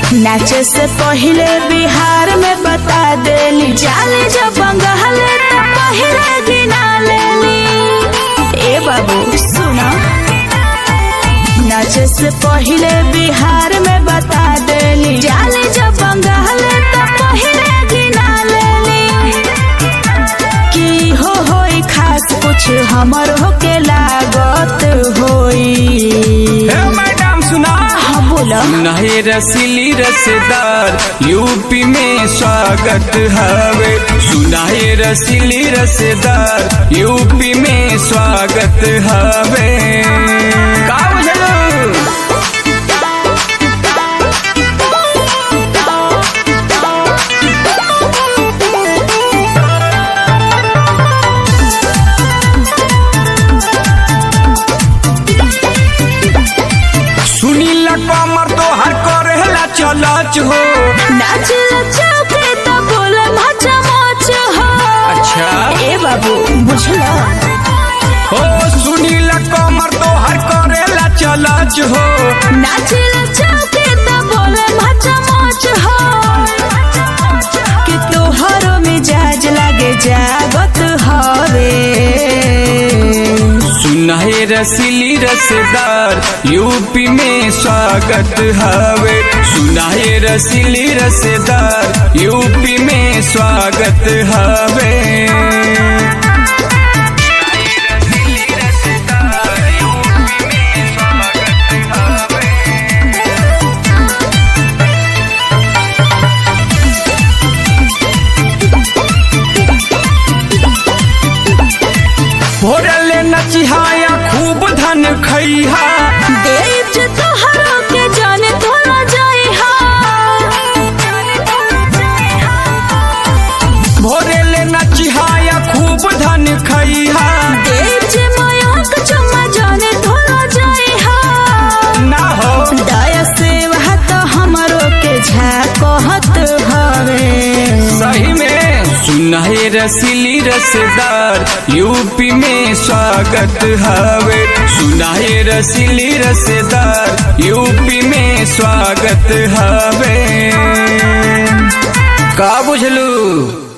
नाचे से पहले बिहार में बता देली जाले जब बंगाल तो पहले गिना लेली ए बाबू सुना नाचे से पहले बिहार में बता देली जाले जब बंगाल तो पहले गिना लेली की हो होई खास कुछ हमर होके लागत होई हे मैडम सुना हाँ बोला नहे रसीली रसदार यूपी में स्वागत हवे सुनाहे रसीली रसदार यूपी में स्वागत हवे का बुझलो सुनीला कमर तो हर करेला चलच हो नाच चौके तो बोले मचा मच हो अच्छा ए बाबू बुझला हो सुनीला कमर तो हर करेला चलच हो नाच चौके तो बोले मचा मच हो कि तोहरो मिजाज लागे जागत हवे सुनाहे रसीली रसदार यूपी में स्वागत हवे सुनाहे रसीली रसदार यूपी में स्वागत हवे भोरले नचिहाया खूब धन खैहा देव जो तोहरो के जाने तोला जाए हा भोरले नचिहाया खूब धन खैहा देव जे मयंक चम्मा जाने तोला जाए हा ना हो दया सेवा तो हमरो के झाकहत हवे सही में सुनाहे रसीली रसदार यूपी में स्वागत हवे सुनाहे रसीली रसदार यूपी में स्वागत हवे का बुझलू